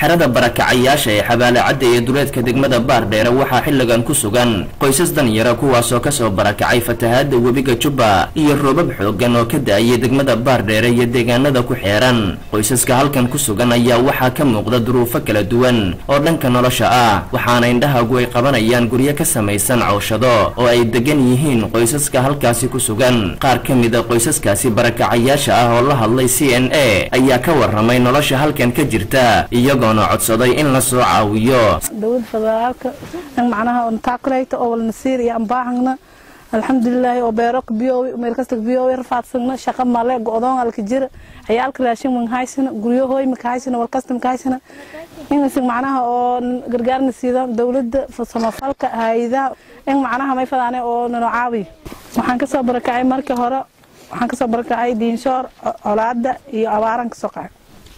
xerada barakacayaasha ee xabaale cadda ee duleedka degmada baardheere waxaa xilligan ku sugan qoysas danyara kuwaasoo kasoo barakacay fatahaada webiga jubba iyo roobab xoogan oo ka da-ayay degmada baardheere iyo deegaanada ku xeeran qoysaska halkan ku sugan ayaa waxaa ka muuqda duruufo kala duwan oo dhanka nolosha ah waxaana indhahagu ay qabanayaan guryo ka samaysan cawshado oo ay degan yihiin qoysaska halkaasi ku sugan qaar ka mid a qoysaskaasi barakacayaasha ah oo la hadlay c n a ayaa ka waramay nolosha halkan ka jirta iyagoona codsaday in la soo caawiyo dowlada federaalka in macnaha taakulayta oo walnasiir iyo ambaahangna alxamdulilaahi oo beero kabiyoowi meel kasta kabiyoowi rafaadsagna shaqa male go-doon alka jira ciyaalka raashin manhaysana guryahooy makahaysana walkasta makahaysana inasi macnaha oo gargaarna siida dowlada samafalka hay-adaha in macnaha may fadaane oo nano caawiyo waxaan kasoo barakacay markii hore waxaan kasoo barakacay diinshoor colaada iyo abaaran kasoo qacay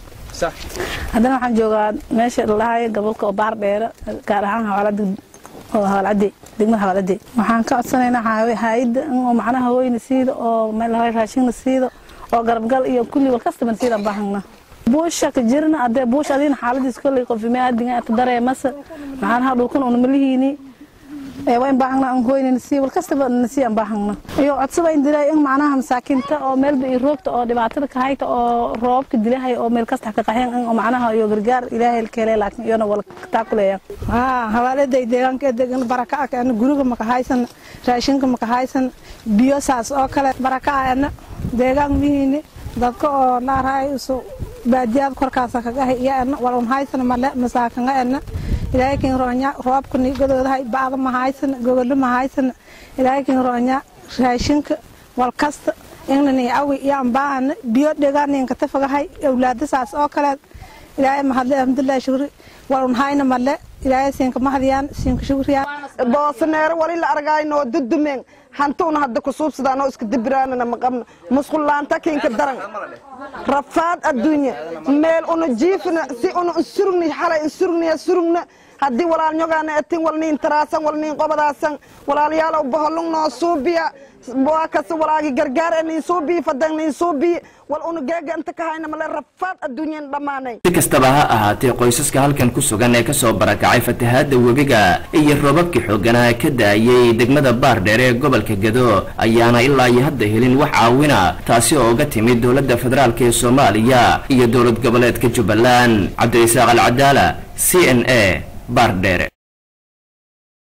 haddana waxaan joogaa meesha lalahayo gobolka oo baar dheere gaar ahaan hawaalada oo hawaalcade degmada hawaalcade waxaan ka codsanaynaa hay-adda oo macnaha hooyna siida oo meelaha raashinna siida oo garabgal iyo kulli walkastaba siida baahangna buusha ka jirna adee buush adiina xaaladiis kolley qofime adiga dareemasa macnaha dhulkan una malihiini waa in baahangna aan hoynayna sii walkastaba nasii aan baahangna iyo codsaba in dilay in macnaha masaakiinta oo meelba iyo roogta oo dhibaatada ka hayta oo roobka dilahay oo meel kasta ka qaxeen in macnaha iyo gargaar ilaahay ka helay laakiin iyona wala taakuleeyaan haa hawaaladay deegaanka degan baraka ah guriga maka haysan raashinka maka haysan biyo saas oo kale baraka ah deegaan mihiini dadka oo laaraay isu baadiyaad korkaasa kaga hayana wal un haysan male masaakanga ena ilaahay kin roonya roobka nigadoodahay bacda ma haysan gogolo ma haysan ilaahay kin roonya raashinka wal kasta inani awi iyo ambaana biyo dheegaaninka tafagahay awlaada saas oo kale ilaahay mahadle alhamdulilah shukri wal un hayna male ilaahay siinka mahdiyaan siinka shukriyaan boosaneero wali la argaynoo dudumeen hantuuna hadda kusuubsadaanoo iska dibiraanana maqabna musqullaanta kinka daran rafaad adduunya meel una jiifna si una insurugni xalay insurugniya surugna haddii walaalnyogaana etin walniin taraasan walniin qobadaasan walaalyaalow boholung noo suubiya waa kasta walaagi gargaar e niin suubii fadan niin suubii wal una geega inta ka hayna male rafaad adduunyan dhammaanay si kastaba ha ahaatee qoysaska halkan ku sugan ee kasoo barakacay fatahaada webiga iyo roobabkii xooganaa ka da-ayay degmada baardheer ee gobolka gedo ayaana ilaa iyo hadda helin wax caawina taasi oo uga timid dowladda federaalk ee soomaaliya iyo dowlad goboleedka jubbaland cabdirasaaq alcadaala c n a baardheere